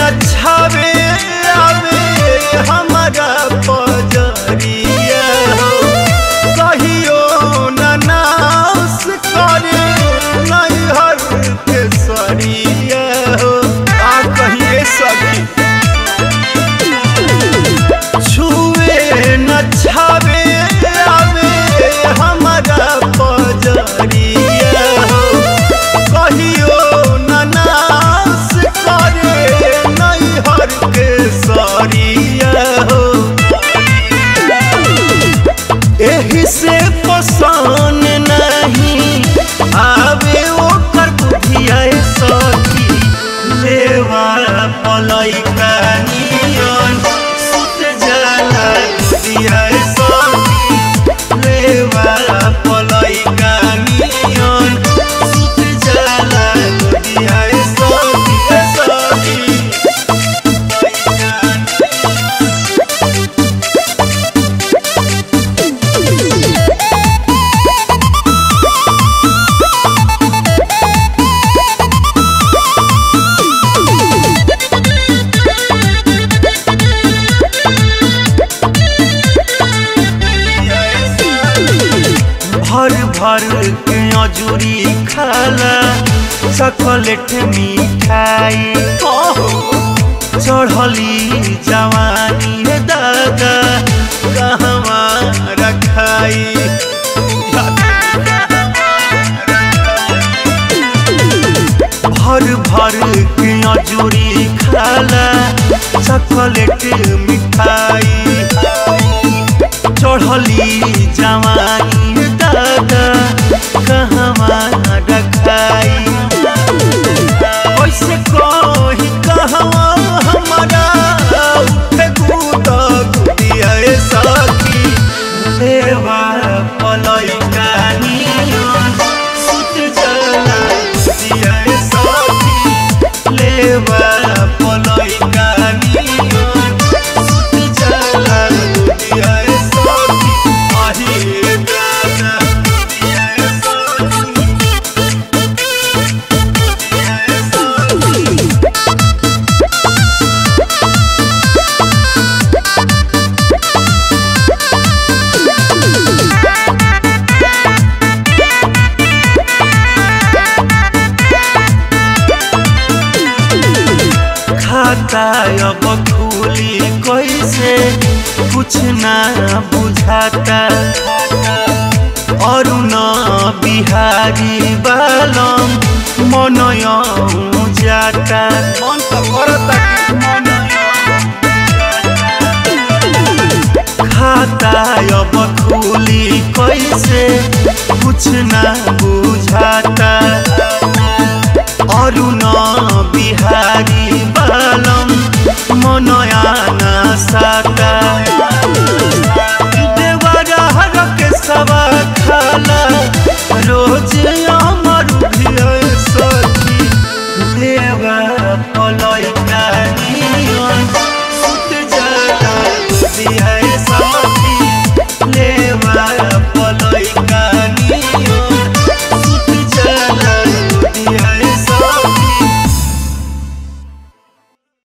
छावे आवे हमारा पजरिया हो कहियो न नाश करे नैहर के सरिया हो आ कहिए सखी छुए न छावे आवे हमारा पजरिया हो कहियो न नाश करे नैहर के सरिया हो एही से पसंद नहीं आवे ओकर बुधिया सखी लेवा पलैका नियन सुत जाला बुधिया सखी लेवा पलैका नियन सुत जाला बुधिया सखी सखी भर भर के अजूरी खाला चॉकलेट मिठाई चढ़ली जवानी रे दादा कहवा रखाई भर भर के अजूरी खाला चॉकलेट मिठाई चढ़ली जवानी दादा कहवा रखाई कैसे कही कहवा हमारा उठे कूद गुदिया सखी लेवा पलैका नियन सुत जला गुदिया सखी लेवा पलैका नियन सुत जला गुदिया सखी अहि दादा गुदिया सखी खाता अब खुली कैसे कुछ ना बुझाता और न बिहारी बालम मनय जाता मन तो करता खाता अब खुली कैसे कुछ ना बुझाता अरुण बिहारी बालम मनयाना साका देवरा के सवा खाला रोज अमर सखी देवा पलैका नियन